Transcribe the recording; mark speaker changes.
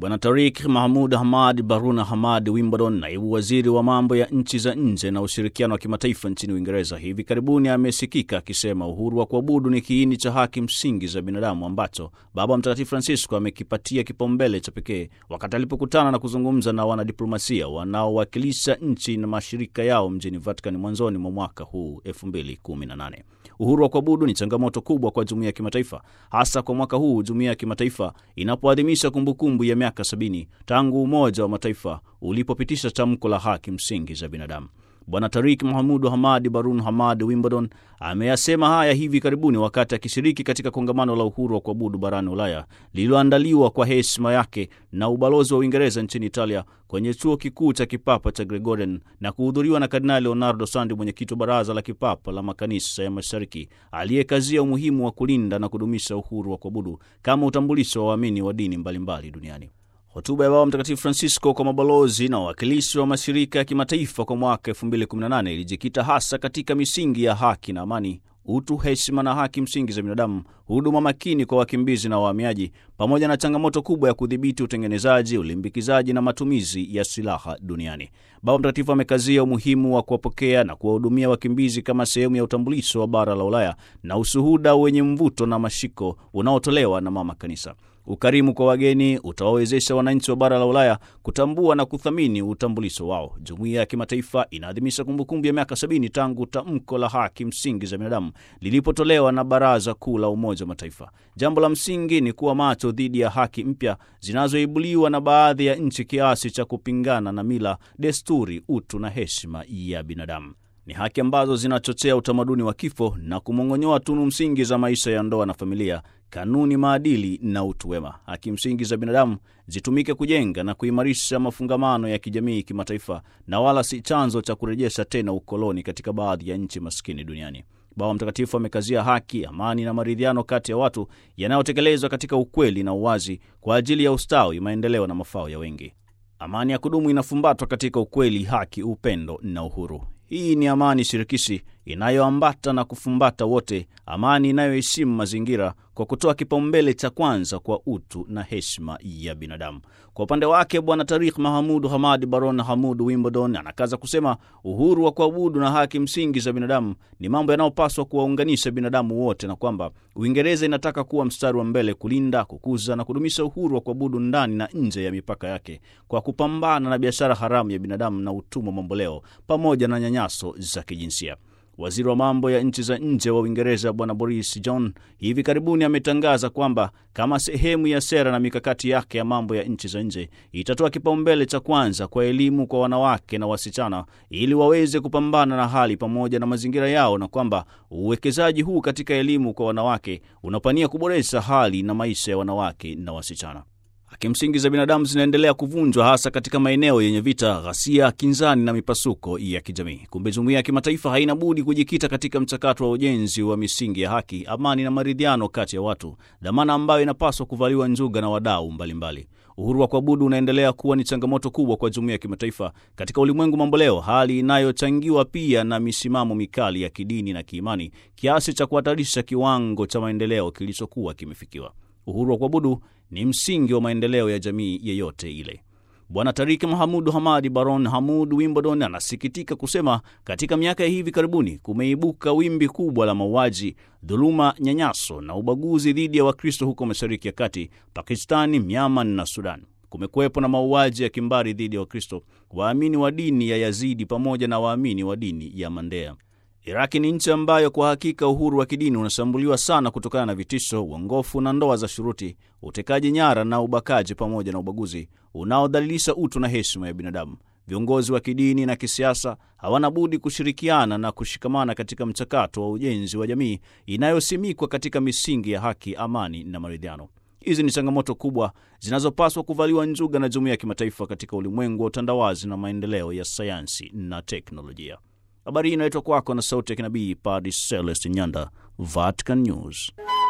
Speaker 1: Bwana Tarik Mahmud Hamad Baruna Hamad Wimbledon, naibu waziri wa mambo ya nchi za nje na ushirikiano wa kimataifa nchini Uingereza, hivi karibuni amesikika akisema uhuru wa kuabudu ni kiini cha haki msingi za binadamu ambacho Baba Mtakatifu Francisco amekipatia kipaumbele cha pekee wakati alipokutana na kuzungumza na wanadiplomasia wanaowakilisha nchi na mashirika yao mjini Vatican mwanzoni mwa mwaka huu 2018. Uhuru wa kuabudu ni changamoto kubwa kwa jumuiya ya kimataifa, hasa kwa mwaka huu jumuiya ya kimataifa inapoadhimisha kumbukumbu ya miaka sabini tangu Umoja wa Mataifa ulipopitisha tamko la haki msingi za binadamu. Bwana Tarik Mahamudu Hamad Barun Hamad Wimbledon ameyasema haya hivi karibuni wakati akishiriki katika kongamano la uhuru wa kuabudu barani Ulaya lililoandaliwa kwa heshima yake na ubalozi wa Uingereza nchini Italia kwenye chuo kikuu cha kipapa cha Gregorian na kuhudhuriwa na Kardinali Leonardo Sandi, mwenyekiti wa baraza la kipapa la makanisa ya mashariki, aliyekazia umuhimu wa kulinda na kudumisha uhuru wa kuabudu kama utambulisho wa waamini wa dini mbalimbali duniani. Hotuba ya Baba Mtakatifu Francisco kwa mabalozi na wawakilishi wa mashirika ya kimataifa kwa mwaka 2018 ilijikita hasa katika misingi ya haki na amani, utu, heshima na haki msingi za binadamu, huduma makini kwa wakimbizi na wahamiaji, pamoja na changamoto kubwa ya kudhibiti utengenezaji, ulimbikizaji na matumizi ya silaha duniani. Baba Mtakatifu amekazia umuhimu wa kuwapokea na kuwahudumia wakimbizi kama sehemu ya utambulisho wa bara la Ulaya na ushuhuda wenye mvuto na mashiko unaotolewa na Mama Kanisa. Ukarimu kwa wageni utawawezesha wananchi wa bara la Ulaya kutambua na kuthamini utambulisho wao. Jumuiya ya kimataifa inaadhimisha kumbukumbu ya miaka sabini tangu tamko la haki msingi za binadamu lilipotolewa na Baraza Kuu la Umoja wa Mataifa. Jambo la msingi ni kuwa macho dhidi ya haki mpya zinazoibuliwa na baadhi ya nchi kiasi cha kupingana na mila, desturi, utu na heshima ya binadamu. Ni haki ambazo zinachochea utamaduni wa kifo na kumong'onyoa tunu msingi za maisha ya ndoa na familia, kanuni, maadili na utu wema. Haki msingi za binadamu zitumike kujenga na kuimarisha mafungamano ya kijamii kimataifa, na wala si chanzo cha kurejesha tena ukoloni katika baadhi ya nchi maskini duniani. Baba Mtakatifu amekazia haki, amani na maridhiano kati ya watu yanayotekelezwa katika ukweli na uwazi kwa ajili ya ustawi, maendeleo na mafao ya wengi. Amani ya kudumu inafumbatwa katika ukweli, haki, upendo na uhuru. Hii ni amani shirikishi inayoambata na kufumbata wote, amani inayoheshimu mazingira kwa kutoa kipaumbele cha kwanza kwa utu na heshima ya binadamu. Kwa upande wake, Bwana Tarik Mahamud Hamad Baron Hamud Wimbledon anakaza kusema uhuru wa kuabudu na haki msingi za binadamu ni mambo yanayopaswa kuwaunganisha binadamu wote, na kwamba Uingereza inataka kuwa mstari wa mbele kulinda, kukuza na kudumisha uhuru wa kuabudu ndani na nje ya mipaka yake kwa kupambana na biashara haramu ya binadamu na utumwa mamboleo pamoja na nyanyaso za kijinsia. Waziri wa mambo ya nchi za nje wa Uingereza Bwana Boris Johnson hivi karibuni ametangaza kwamba kama sehemu ya sera na mikakati yake ya mambo ya nchi za nje itatoa kipaumbele cha kwanza kwa elimu kwa wanawake na wasichana ili waweze kupambana na hali pamoja na mazingira yao, na kwamba uwekezaji huu katika elimu kwa wanawake unapania kuboresha hali na maisha ya wanawake na wasichana. Haki msingi za binadamu zinaendelea kuvunjwa hasa katika maeneo yenye vita, ghasia, kinzani na mipasuko ya kijamii. Kumbe jumuiya ya kimataifa haina budi kujikita katika mchakato wa ujenzi wa misingi ya haki, amani na maridhiano kati ya watu, dhamana ambayo inapaswa kuvaliwa njuga na wadau mbalimbali. Uhuru wa kuabudu unaendelea kuwa ni changamoto kubwa kwa jumuiya ya kimataifa katika ulimwengu mamboleo, hali inayochangiwa pia na misimamo mikali ya kidini na kiimani kiasi cha kuhatarisha kiwango cha maendeleo kilichokuwa kimefikiwa. Uhuru wa kuabudu ni msingi wa maendeleo ya jamii yeyote ile. Bwana Tariki Mahamudu Hamadi Baron Hamud Wimbledon anasikitika kusema katika miaka ya hivi karibuni kumeibuka wimbi kubwa la mauaji, dhuluma, nyanyaso na ubaguzi dhidi ya Wakristo huko Mashariki ya Kati, Pakistani, Myanmar na Sudan. Kumekuwepo na mauaji ya kimbari dhidi ya Wakristo, waamini wa dini ya Yazidi pamoja na waamini wa dini ya Mandea. Iraki ni nchi ambayo kwa hakika uhuru wa kidini unashambuliwa sana kutokana na vitisho, uongofu na ndoa za shuruti, utekaji nyara na ubakaji, pamoja na ubaguzi unaodhalilisha utu na heshima ya binadamu. Viongozi wa kidini na kisiasa hawana budi kushirikiana na kushikamana katika mchakato wa ujenzi wa jamii inayosimikwa katika misingi ya haki, amani na maridhiano. Hizi ni changamoto kubwa zinazopaswa kuvaliwa njuga na jumuiya ya kimataifa katika ulimwengu wa utandawazi na maendeleo ya sayansi na teknolojia. Habari hii inaletwa kwako na sauti ya kinabii Padre Celeste Nyanda, Vatican News.